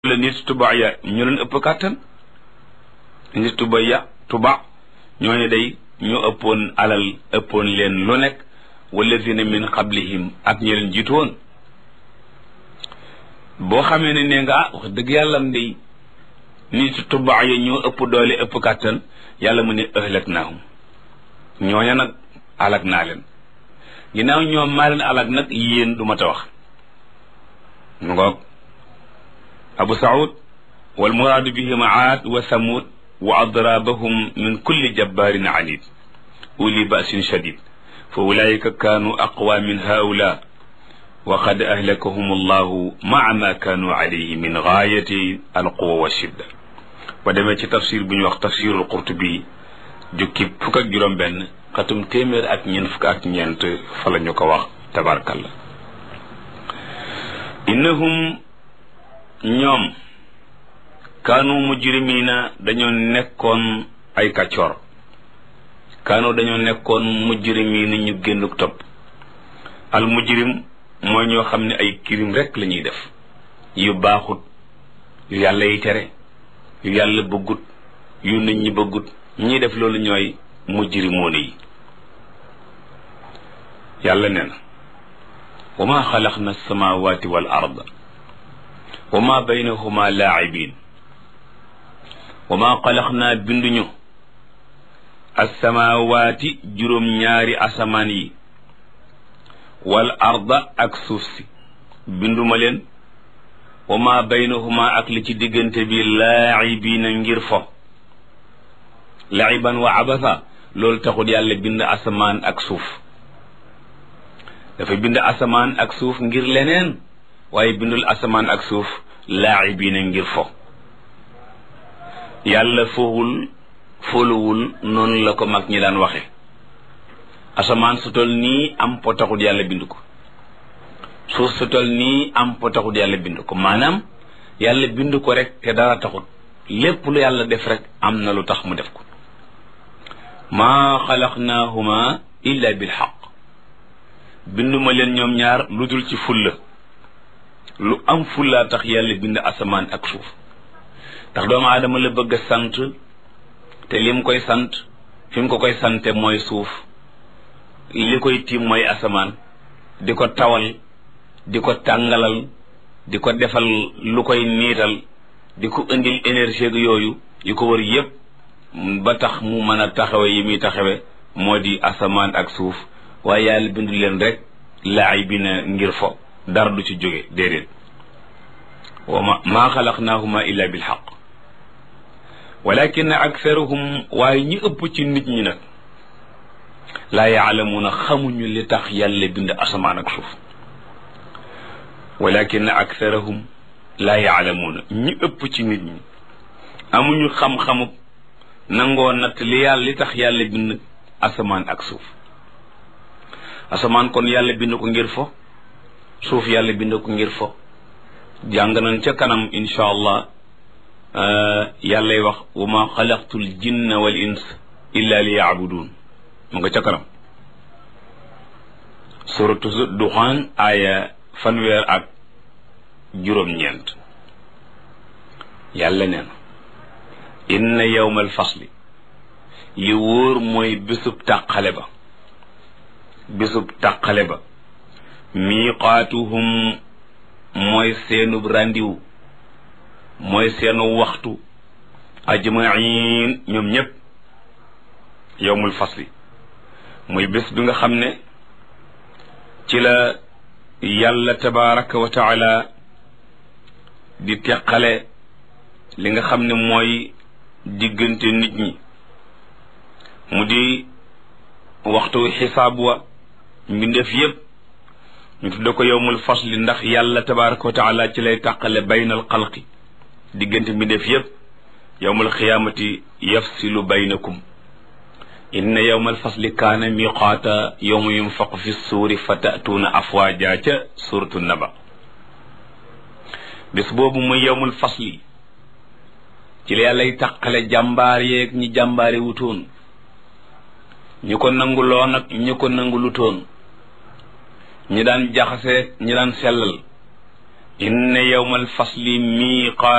la nit tuba ya ñu leen ëpp kàttan nit tuba ya tuba ñooñu day ñoo ëppoon alal ëppoon leen lu nekk walladina min qablihim ak ñi leen jiitu woon boo xamee ne nee nga ah wax dëgg yàlla am day nit tuba ya ñoo ëpp doole ëpp kàttan yàlla mu ne ëhlak naahum ñooña nag alak naa leen ginnaaw ñoom maa leen alak nag yéen du ma ta wax mu ngoog abu saud wal muraadu bihim aad wa samud wa adrabahum min kulli jabbarin anid uli basin shadid fa ulaika kaanu aqwa min haula wa qad ahlakahum allahu maa ma kaanu alayhi min gaayati alquwa wa shidda ba demee ci tafsir bu ñu wax tafsirul qurtubi jukki fukk ak juróom benn xatum téeméer ak ñeent fukk ak ñeent fa la ñu ko wax tabarkalla innahum ñoom kaanu mujrimina dañoo nekkoon ay kàccoor kaanu dañoo nekkoon mujrimina ñu génnuk topp al mujrim mooy ñoo xam ne ay kirim rek la ñuy def yu baaxut yu yàlla yi tere yu yàlla bëggut yu nit ñi bëggut ñi def loolu ñooy mujrimoona yi yàlla nee na wa ma xalaqna alsamawati wal arda wa ma baynahuma laacibin wa ma xalaqna binduñu alsamawati juróom-ñaari asamaan yi wal arda ak suuf si binduma leen wa ma baynahuma ak li ci diggante bi laacibina ngir fo laiban wa abasa loolu taxul yàlla bind asamaan ak suuf dafa bind asamaan ak suuf ngir leneen waaye bindul asamaan ak suuf laacibiina ngir fo yàlla fowul foluwul noonu la ko mag ñi daan waxe asamaan su tol nii am po taxul yàlla bind ko suuf su tol nii am po taxul yàlla bind ko maanaam yàlla bind ko rek te dara taxut lépp lu yàlla def rek am na lu tax mu def ko maa xalaqnaahuma illa bil xaq binduma leen ñoom ñaar lu dul ci fulla lu am fullaa tax yàlla bind asamaan ak suuf ndax doomu aadama la bëgg a sant te lim koy sant fi mu ko koy sante mooy suuf li koy tiim mooy asamaan di ko tawal di ko tàngalal di ko defal lu koy niital di ko indil énergie yooyu yu ko wër yépp ba tax mu mën a taxawe yi muy taxawe moo di asamaan ak suuf waaye yàlla bindu leen rek laay bi na ngir fo dara du ci jóge déedéet wa ma maa xalaqnaahuma illa bil xaq walakin aktharuhum waaye ñi ëpp ci nit ñi nag laa yaalamuuna xamuñu li tax yàlla bind asamaan ak suuf walakin aktharuhum laa yaalamuuna ñi ëpp ci nit ñi amuñu xam-xamu nangoo natt li yàlla li tax yàlla bind asamaan ak suuf asamaan kon yàlla bind ko ngir fo suuf yàlla bind ko ngir fo jàng nañ ca kanam insha allah yàllay wax wa ma xalaqtul jinna wal ins illa li yaabudun mu nga ca kanam suratu duxaan aaya fanweer ak juróom-ñeent yàlla nee na inna yawmal fasli li wóor mooy bésub tàqale ba bésub tàqale ba miiqaatuhum mooy seenub ràndiw mooy seenu waxtu ajmain ñoom ñépp yowmul fasli muy bés bi nga xam ne ci la yàlla tabaraka wa taala di teqale li nga xam ne mooy diggante nit ñi mu di waxtu xisaab wa mbindeef yépp ñu tudde ko yowmul fasli ndax yàlla tabaraka wa taala ci lay tàqale baynal xalqi diggante mbindeef yépp yowmul xiyaamati yafsilu baynakum inna yowmal fasli kaana miqaata yowma yunfaqu fi suuri fa tatuuna afwaaja ca suratu naba bés boobu muy yowmul fasli ci la yàllay tàqale jàmbaar yeeg ñi jàmbaare wutoon ñi ko nanguloo nag ñi ko nangulutoon ñi daan jaxase ñi daan sellal inna yawmal fasli miiqaat